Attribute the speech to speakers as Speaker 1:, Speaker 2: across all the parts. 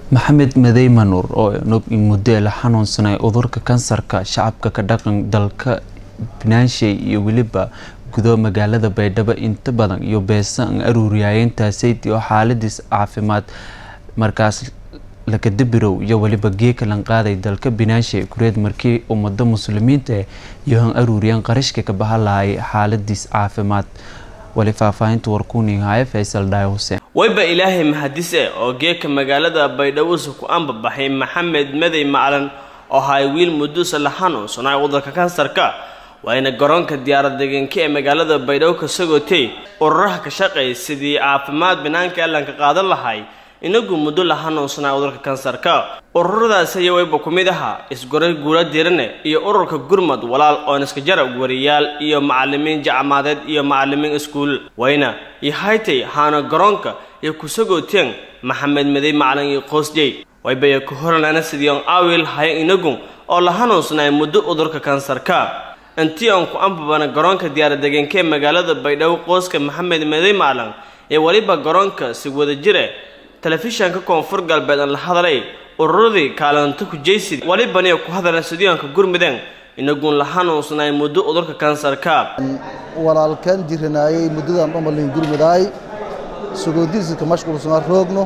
Speaker 1: maxamed madey manuur oo nog muddo la xanuunsanay cudurka kansarka shacabka ka dhaqan dalka banaanshay iyo weliba gudo magaalada baydhabo inta badan iyo beesan aruuriyaayeentasaydi oo xaaladiis caafimaad markaas lakadabirow iyo weliba geeka lan qaaday dalka binaanshay kureed markii ummado muslimiinta iyo han aruuriyaan qarashka ka bahan lahay xaaladiis caafimaad wali faahfaahinta warkuunihaye faysal dhaay xuseen
Speaker 2: wayba ilaahay mahadise oo geeka magaalada baydhawusa ku anbabaxay maxamed madey maclan oo hay wiil muduusa la xanuunsanay cudurka kansarka waayna garoonka diyaarad degenka ee magaalada baydhabo ka sagootay ururaha ka shaqeey sidii caafimaad banaanka allanka qaadan lahay inagu muddo la xanuunsanay cudurka kansarka ururadaas ayaa wayba ku mid ahaa isgoray guula dirane iyo ururka gurmad walaal oon iska jarab wariyaal iyo macalimiin jacmaadeed iyo macalimiin iskuul wayna iyo haytay haana garoonka iyo ku sagooteen maxamed madey macalin iyo qoosjey waybaya ku horanaana sidiion aawil haya inagu oo la xanuunsanay muddo cudurka kansarka intii aan ku ambabana garoonka diyaaradegenka ee magaalada baydhabo qooska maxamed madey maclan ee weliba garoonka si wada jire telefishanka koonfur galbeed aan la hadalay ururadii kaalinto kujaysid walibaniyo ku hadala sidiyoonka gurmudeen inaguun la xanuunsanay muddo cudurka kansarka
Speaker 3: walaalkan jiranaayay muddadan dhamalin gurmudaay sugoodiiska mashquulsanaa roogno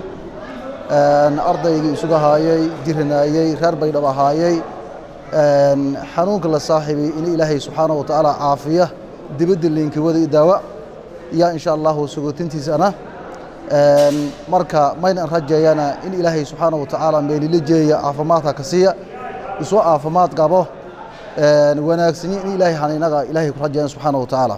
Speaker 3: ardaygii isuga haayay jiranaayey reer baydhab ahaayey xanuunka la saaxiibay in ilaahay subxaana wa tacaala caafiya dibadda liinkawada daawa yaa insha allahu sugootintiisana marka maynan rajeeyana in ilaahay subxaana wa tacaala meelila jeeya caafimaadka ka siiya isoo caafimaad qabo wanaagsanyi in ilaahay haniinaga ilaahay ku rajeeyan subxaana wa tacaala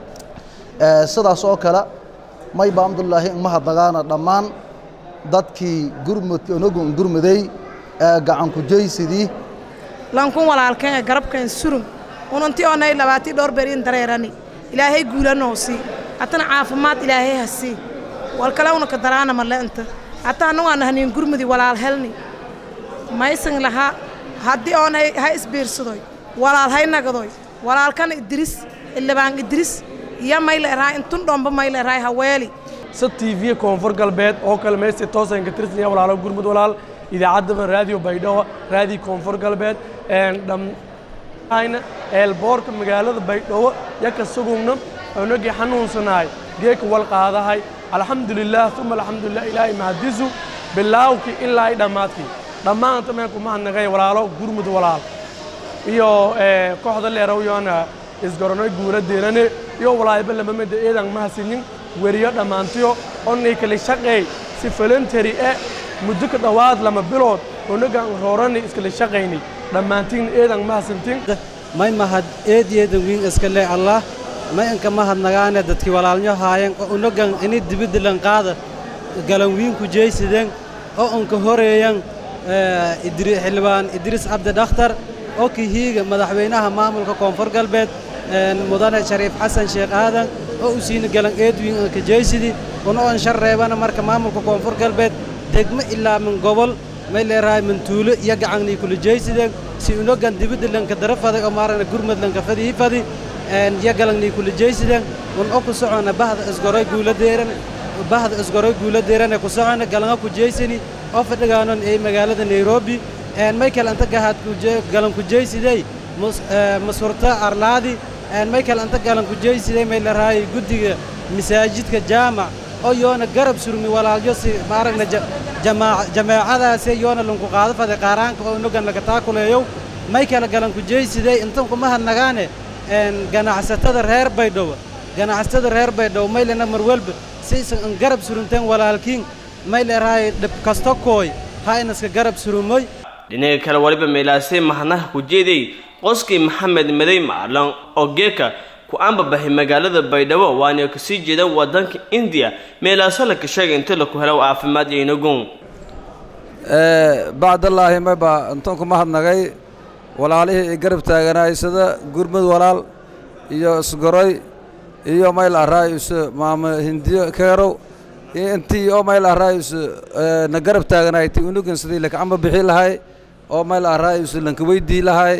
Speaker 3: sidaas oo kale mayba alxamdulilaahi imahadnagaana dhammaan dadkii gurmudka onagun gurmuday gacan kujaysidii
Speaker 4: lankun walaalkeen garabkeen surum unanti onay labaatii dhowr berin dareerani ilaahay guulanoosi hatana caafimaad ilaahay hasii walkale unaka daraana male inta hataa anugaana haniin gurmudi walaal helni maysan lahaa haddii oonay ha isbiirsadoy walaal hay nagadoy walaalkana idris ilabaan idris iyo mayla erahay intun dhomba mayla erahay haweeli
Speaker 5: sa t v koonfur galbeed oo kale meestii toosanka tirsanaya walaalo gurmud walaal idaacaddaba raadiyo baydhabo raadiyo koonfur galbeed dhammayna eelboorka magaalada baydhabo yaka sugugna onagii xanuunsanaay geeka wal qaadahay alxamdulilah uma alxamdulilah ilaahay mahadisu bilaawkii ilaa i dhammaadkii dhammaanta meenku mahadnaqay walaalo gurmud walaal iyo kooxda leerawyoona isgoronoy guula deerane iyo walaayba lamamada eedan mahasinin weriyo dhammaantiyo onnay kala shaqeey si voluntary e muddo ka dhowaad lama bilood onagan roorani iskala shaqaynay dhammaantiin eedan mahasantin
Speaker 6: may mahad eedeedan wiin iska lee allah may inka mahadnagaane dadkii walaalnyo haayen oo unagan ini dibiddilan qaada galan wiinku jeysideen oo unka horeeyan xildhibaan idriis cabdi dhakhtar oo kihiiga madaxweynaha maamulka koonfur galbeed mudane shariif xasan sheekh aadan oo u siina galan eedwiin anka jeysidi una on shar reebana marka maamulka koonfur galbeed degmo ilaa min gobol may leerahay min tuulo iyo gacangnii kula jeysideen si unagan dibiddilanka dara faday oo maaragna gurmadlanka fadii fadi iyo galangnii kula jeysideen un o ku socona bahda isgoroy guuladeeran bahda isgoroy guuladeerane ku socona galanga ku jeysani oo fadhigaanon ee magaalada nairobi may kale anta gahaad galan ku jeysidey masurta arlaadi may kale anta galan ku jeysidey may larahay guddiga masaajidka jaamac oo yoona garab surmi walaalyo si maaragna jameecadaase yoona lunku qaado faday qaaraanka oo unagan laga taakuleeyow may kale galan ku jeysidey intan kuma hadnagaane ganacsatada reer baydhabo ganacsatada reer baydhabo maylena marwelba saysan an garab surunteen walaalkiin may leerahay dhib kasto kooy ha inaska garab surumoy
Speaker 2: dhinaga kale waliba meelaasay mahadnaha ku jeeday qoskii maxamed madey maclan oo geeka ku anbabaxay magaalada baydhabo waana kasii jeeda wadanka indiya meelaaso laka sheegay inta laku helo caafimaad iyo inagun
Speaker 7: bacdallaahi mayba intan ku mahadnagay walaalihii i garab taaganaay sida gurmud walaal iyo isgoroy iyo mayl araayus maama hindiyo keerow intii oo mayl araayus na garab taaganaay ti unugan sidii laka amba bixi lahay oo mayl araayus lanka weydii lahay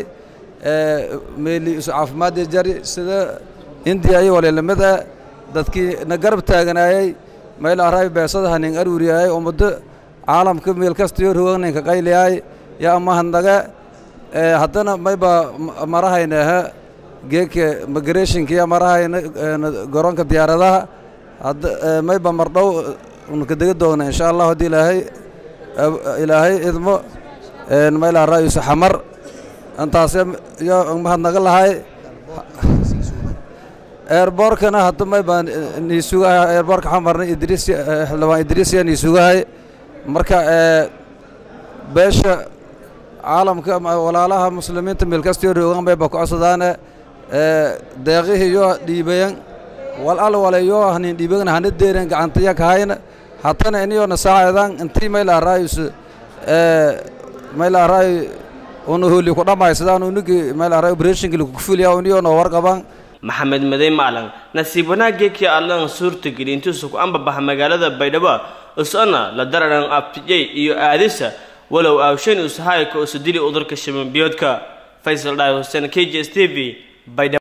Speaker 7: meeli isu caafimaadii jari sida hindiya iyo waleelamada dadkii na garab taaganaayay mayl araay beesada hanin aruuriyaayay oo muddo caalamka meel kastayo roogninka qayliyaay yaa mahadnaga haddana mayba marahayna aha geeka migrationkiya marahayna garoonka diyaaradaha hadda mayba mardhow unka dega doogna insha allah haddii ilaahay ilaahay idmo mayla ra'yusa xamar intaase yo mahadnaga lahay eerboorkana hadda may baan niisugahay eerboorka xamarna idriis xildhibaan idriisya niisugahay marka beesha caalamka walaalaha muslimiinta meel kastoo roogan bay ba ku codsadaane deeqihii yoo dhiibayan wal al wale yoo hanin dhiibagan hana deeren gacantaya kahayna hatana iniyoona saacidan intii mayla raayus mayla raay una hooli ku dhammaysadaan unigi mayla raay operationki lagu fuliya uniyoona warqabaan
Speaker 2: maxamed madey maclan nasiib wanaaggeekii allan suurtageli intuusa ku ambabaxa magaalada baydhabo usana la dararan abtijay iyo aadisa walow aawshan usahayka usa dili udurka shabanbiyoodka faysal dhaay huseen k j s t v baydhabo